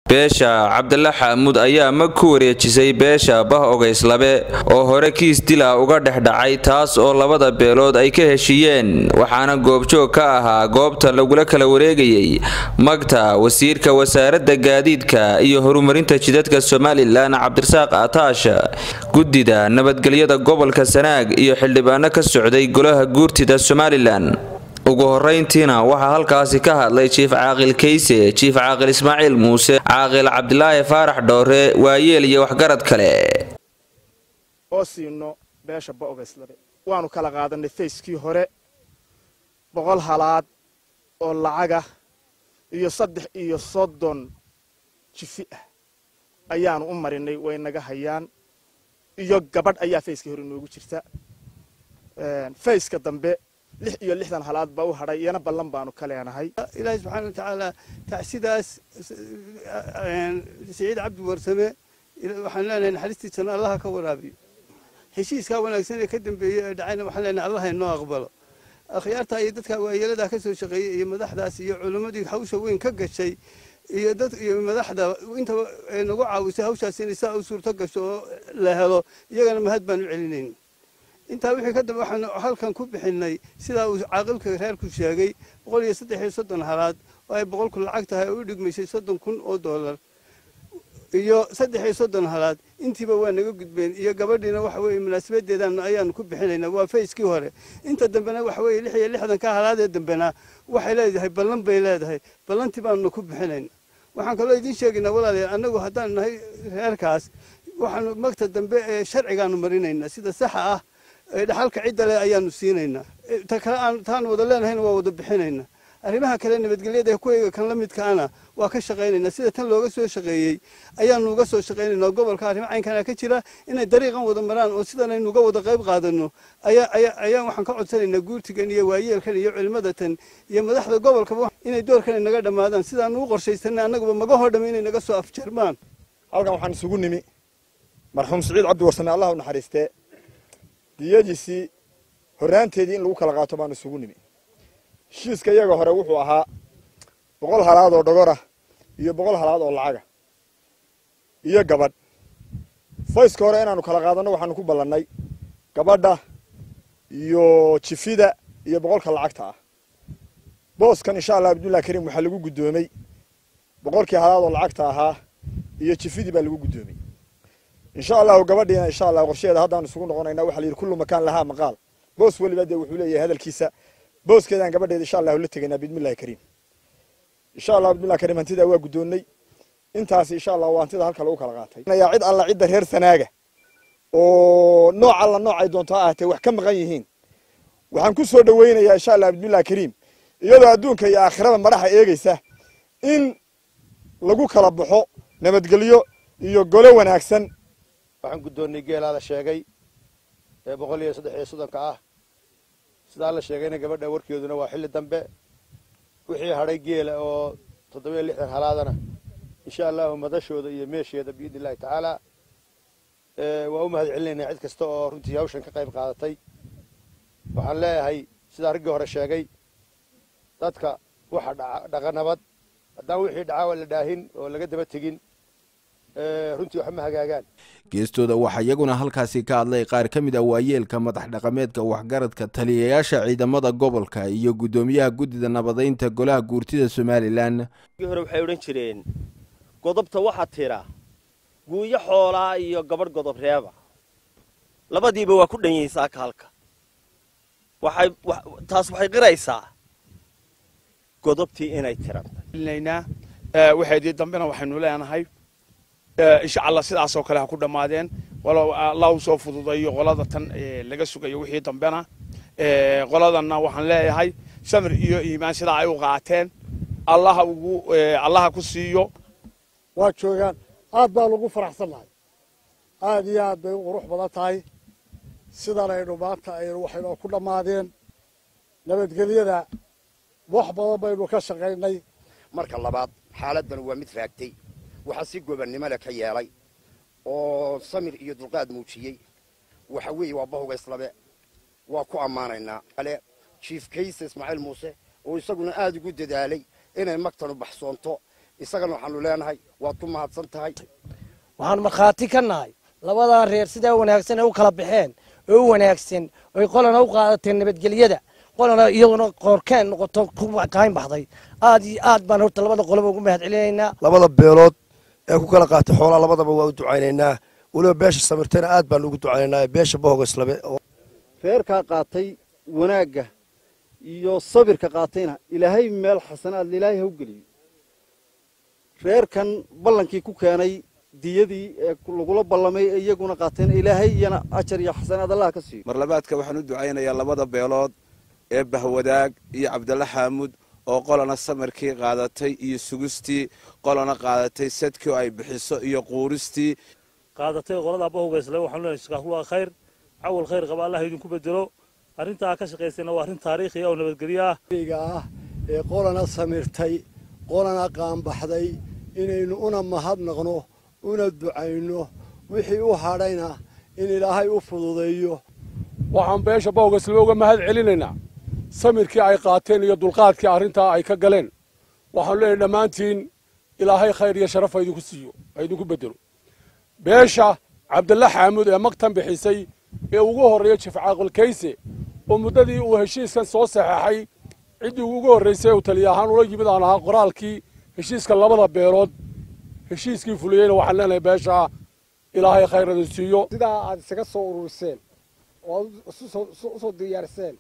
beesha cabdalla xaamuud ayaa mag ku wareejisay beesha bah ogayslabe oo hore kiis dila uga dhex dhacay taas oo labada beelood ay ka heshiiyeen waxaana goobjoog ka ahaa goobta lagula kala wareegayay magta wasiirka wasaaradda gaadiidka iyo horumarinta jidadka somalilan cabdirasaaq ataash guddida nabadgelyada gobolka sanaag iyo xildhibaano ka socday golaha guurtida somalilan ugu horeyntiina waxaa halkaasi ka hadlay jiif caaqil kayse jiif caaqil ismaaciil muuse caaqil cabdilaahi faarax dhoore waayeel iyo waxgarad kale oo siino beesha ba'ogayslabe waanu kala qaadanay fayskii hore boqol halaad oo lacaga iyo saddex iyo soddon jifi ah ayaanu u marinay way naga hayaan iyo gabadh ayaa fayskii hore inoogu jirta fayska dambe lix iyo lixdan halaad baa u hadhay iyana ballan baanu ka leenahay ilaahay subxaana watacaala tacsidaas siciid cabdi warsame waxaan leenahay naxariistiisana allaha ka waraabiyo heshiiskaa wanaagsan ee ka dambeeyey ee dhacayna waxaan leenahay allaha inoo aqbalo akhyaartaa iyo dadka waayeeladaa ka soo shaqeeyey iyo madaxdaas iyo culimmadii hawsha weyn ka gashay iyo dad iyo madaxda intaba nagu caawisay hawshaas inay saa u suurto gasho oo la helo iyagana mahad baan u celinayn intaa wixii ka dambe waxaanu halkan ku bixinay sidaa uu caaqilka reerku sheegay boqol iyo saddex iyo soddon halaad oo ay boqolku lacag tahay oo u dhigmaysay soddon kun oo dollar iyo saddex iyo soddon halaad intiiba waa naga gudbeen iyo gabadhiina waxa weeye munaasabadeedan ayaanu ku bixinaynaa waa fayskii hore inta dambena waxa weeye lix iyo lixdan ka halaadee dambena waxay leedahay ballan bay leedahay ballantii baanuna ku bixinayna waxaan kaloo idiin sheegaynaa walaalayaal annagu haddaan nahay reerkaas waxaanu magta dambe ee sharcigaanu marinaynaa sida saxa ah dhaxalka cidda leh ayaanu siinaynaa ta kale aan taan wada leenahayna waa wada bixinaynaa arrimaha kale nabadgelyada ee kuwayga kan la midkaana waa ka shaqaynaynaa sida tan looga soo shaqeeyey ayaanu uga soo shaqaynaynaa gobolka arrimo caynkana ka jira inay dariiqan wada maraan oo sidan aynu uga wada qayb qaadano ayaa ayaa ayaan waxaan ka codsanaynaa guurtigan iyo waayeelkan iyo culimadatan iyo madaxda gobolkaba inay doorkan naga dhammaadaan sidaanu u qorshaysanay annaguba magahoo dhamme inay naga soo afjarmaan halkan waxaan isugu nimi marxuum siciid cabdi warsame allah u naxariistee diyadiisii horraanteedii in lagu kala qaato baanu isugu nimi heshiiska iyaga hore wuxuu ahaa boqol halaad oo dhogorah iyo boqol halaad oo lacaga iyo gabadh fayska hore inaanu kala qaadanno waxaanu ku ballannay gabadha iyo jifida iyo boqolka lacagta ah booskan insha allah abdullahi kariim waxaa lagu guddoomey boqolkii halaad oo lacagta ahaa iyo jifidii baa lagu guddoomey insha allahu gabadhiina insha allah qorsheeda haddaan isugu noqonayna waxa la yidhi kullu makaan lahaa maqaal boos weliba dee wuxuu leeyahay hadalkiisa booskeedaan gabadheeda insha allahu la tegaynaa biidmillahi kariim insha allah biidmillahi kariim hantidaa waa guddoonnay intaasi insha allah waa hantida halka lagu kala qaatay ayaa cid alla cidda reer sanaaga oo nooc alla nooc ay doonto ha ahatee wax ka maqan yihiin waxaan ku soo dhaweynayaa insha allah biidmillahi kariim iyadoo adduunka iyo aakhirada madaxa eegaysa in lagu kala baxo nabadgelyo iyo golo wanaagsan waxaan guddoonnay geelaa la sheegay ee boqol iyo saddex iyo soddonka ah sidaa la sheegayna gabadha warkeeduna waa xilli dambe wixii hadhay geela oo toddoba iyo lixdan halaadana insha allahu madashooda iyo meesheeda biidni illahi tacaala waa u mahad celinaynaa cid kasta oo runtii hawshan ka qayb qaadatay waxaan leeyahay sidaa raggii hore sheegay dadka waxa dhaqa nabad haddaan wixii dhacaa la dhaahin oo laga daba tegin runtii waxma hagaagaan geestooda waxaa iyaguna halkaasi ka hadlay qaar ka mid ah waayeelka madax dhaqameedka waxgaradka taliyayaasha ciidamada gobolka iyo guddoomiyaha guddida nabadaynta golaha guurtida somalilan hore waxay odhan jireen godobta waxaa tira guuyo xoolaa iyo gabadh godob reeba labadiiba waa ku dhanyaysaa kaalka waxay taas waxay qiraysaa godobtii inay tirantay waxeedii dambena waxaynu leenahay insha allah sidaasoo kale ha ku dhammaadeen walow allah u soo fududayo qolada tan laga sugayo wixii dambena qoladanna waxaan leeyahay samir iyo iimaan sidaa ay u qaateen allaha ugu allaha ku siiyo waa joogaan aad baa lagu faraxsan nahay aad iyo aad bay u qurux badan tahay sidan aynu maanta aynu waxaynoo ku dhammaadeen nabadgelyada wax badan baynu ka shaqaynay marka labaad xaaladdan waa mid raagtay waxaa si gobannimo le ka yeelay oo samir iyo dulqaad muujiyey waxa weeye waa bahuga islabe waa ku ammaanaynaa ale jiif kayse ismaaciil muuse oo isaguna aad ugu dadaalay inay magtanu baxsoonto isagana waxaanu leenahay waad ku mahadsan tahay waxaan markhaati ka nahay labadaa reer sidaa wanaagsan ay u kala baxeen oo u wanaagsan oy qolana u qaadateen nabadgelyada qolana iyaguna qoorkeen noqoto ku kayn baxday aad iyo aad baan horta labada qoloba ugu mahad celinaynaa labada beelood ee ku kala qaatay xoolaha labadaba waa u ducaynaynaa weliba beesha samirtayna aad baan ugu ducaynaynaa beesha bohogaslabe reerkaa qaatay wanaagga iyo sabirka qaatayna ilaahay meel xasanaad ilaahay ha u geliyo reerkan ballankii ku keenay diyadii ee lagula ballamay ee iyaguna qaateen ilaahay iyana ajar iyo xasanaad allah ka siiyo mar labaadka waxaan u ducaynayaa labada beelood ee bahwadaag iyo cabdalla xaamud oo qolana samarkii qaadatay iyo sugistii qolana qaadatay sadkii oo ay bixiso iyo quuristii qaadatay qolada bahogayslay waxaan leenahay shakaahullah khayr cawal khayr qaba allah idinku bedelo arrintaa ka shaqaysayna waa arrin taariikhi ah oo nabadgelyo ah ah ee qolana samirtay qolana qaanbaxday inaynu una mahadnaqno una ducayno wixii u hadhayna in ilaahay u fududeeyo waxaan beesha bawgasle uga mahad celinaynaa samirkii ay qaateen iyo dulqaadkii arrintaa ay ka galeen waxaanu leenahay dhammaantiin ilaahay khayr iyo sharaf ha idinku siiyo ha idinku bedelo beesha cabdalla xaamud ee magtan bixisay ee ugu horreeya jifcaaqilkayse oo muddadii uu heshiiskan soo saxeexay ciddii ugu horraysay uu taliya ahaan ula yimid aan ahaa qoraalkii heshiiska labada beelood heshiiskii fuliyeyna waxaan leenahay beesha ilaahay khayr idin siiyo sidaa aad isaga soo ururiseen oo aad usoo diyaarseen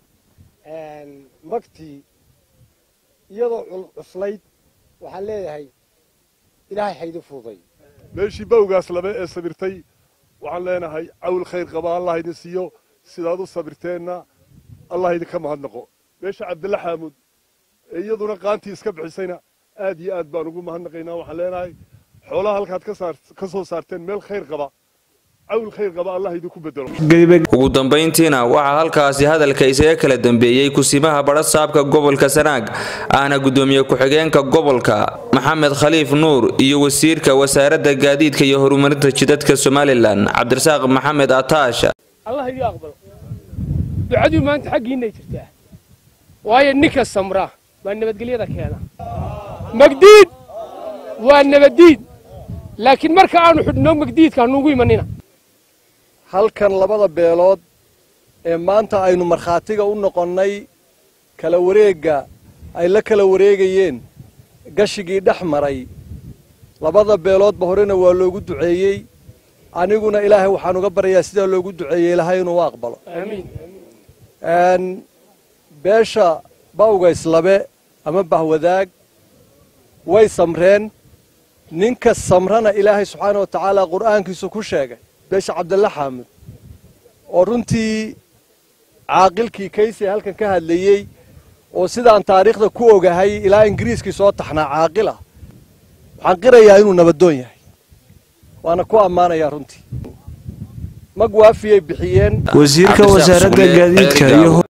magtii iyadoo cuslayd waxaan leeyahay ilaahay haydi fududay meeshii bawgaas labe ee sabirtay waxaan leenahay cawl khayr qaba allah idin siiyo sidaad u sabirteenna allah idinka mahadnaqo meesha cabdilla xaamud ee iyaduna qaantii iska bixisayna aad iyo aad baan ugu mahadnaqaynaa waxaan leenahay xoolaha halkaad ka soo saarteen meel khayr qaba cawl khayr qaba allah idinku bedelo ugu dambayntiina waxaa halkaasi hadalka isaga kala dambeeyey kusimaha badhasaabka gobolka sanaag ahna gudoomiye ku-xigeenka gobolka maxamed khaliif nuur iyo wasiirka wasaaradda gaadiidka iyo horumarinta jidadka somalilan cabdirasaaq maxamed ataasha allah idii aqbalo ducaduu maanta xaggiinay jirtaa waayo ninka samra baa nabadgelyada keena magdiid waa nabaddiid laakiin marka aanu xidhno magdiidka hanuugu imanina halkan labada beelood ee maanta aynu markhaatiga u noqonnay kala wareegga ay la kala wareegayeen gashigii dhex maray labada beeloodba horena waa loogu duceeyey aniguna ilaahay waxaan uga baryayaa sidaa loogu duceeyey ilaahay inuu aqbalo beesha bawgayslabe ama bahwadaag way samreen ninka samrana ilaahay subxaana wa tacaala qur'aankiisu ku sheegay beesha cabdalla xaamud oo runtii caaqilkii kayse halkan ka hadlayey oo sidaan taariikhda ku ogahay ilaa ingiriiskii soo taxnaa caaqil ah waxaan qirayaa inuu nabadoon yahay waana ku ammaanayaa runtii mag waafiyay bixiyeen wasiirka wasaaradda gaadiidka iyo